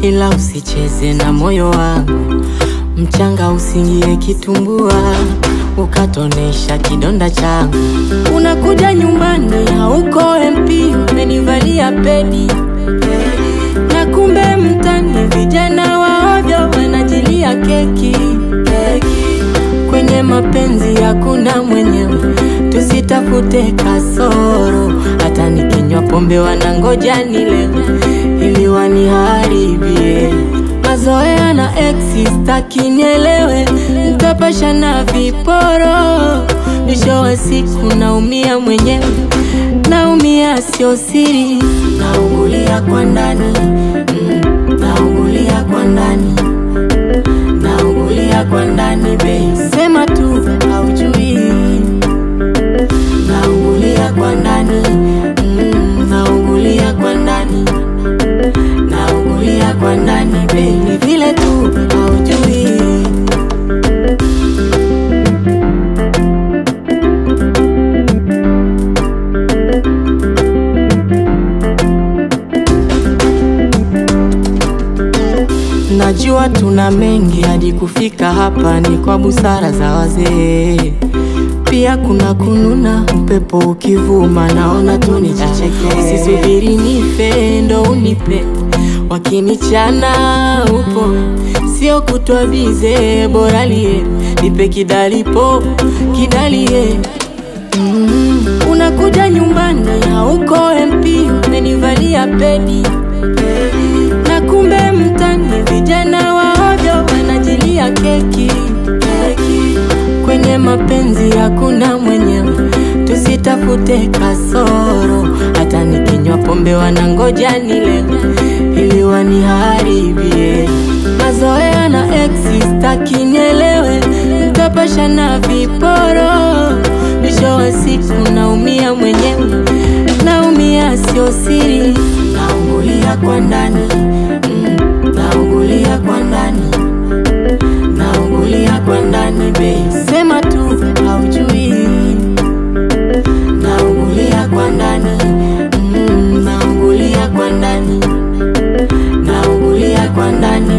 ila usicheze na moyo wangu, mchanga usingie kitumbua, ukatonesha kidonda changu. Unakuja nyumbani hauko MP, umenivalia pedi na kumbe mtani vijana waovyo wanajilia keki keki. Kwenye mapenzi hakuna mwenyewe, tusitafute kasoro. Hata nikinywa pombe wanangoja nilewe ili waniharibie mazoea na ex, staki nielewe, mtapasha na viporo. Mwisho wa siku naumia mwenyewe, naumia sio siri, naungulia kwa ndani mm, naungulia kwa ndani naungulia kwa ndani babe, sema tu haujui, naungulia kwa ndani mm, naungulia kwa ndani naungulia kwa ndani babe, ni vile tu haujui. Najua tuna mengi hadi kufika hapa, ni kwa busara za wazee. Pia kuna kununa, upepo ukivuma, naona tu nijicheke. Usisubiri nife ndo unipe, wakinichana upo, sio kutwa bize, bora lie nipe kidalipo kidalie Mm, unakuja nyumbani hauko MP, umenivalia pedi na kumbe mtani vijana waovyo wanajilia keki keki. Kwenye mapenzi hakuna mwenyewe, tusitafute kasoro. Hata nikinywa pombe wanangoja nilewe ili waniharibie mazoea na ex, staki nielewe, mtapasha na viporo. Mwisho wa siku naumia mwenyewe, naumia sio siri, naungulia kwa ndani mm, naungulia kwa ndani naungulia kwa ndani babe, sema tu haujui, naungulia kwa ndani mm, naungulia kwa ndani naungulia kwa ndani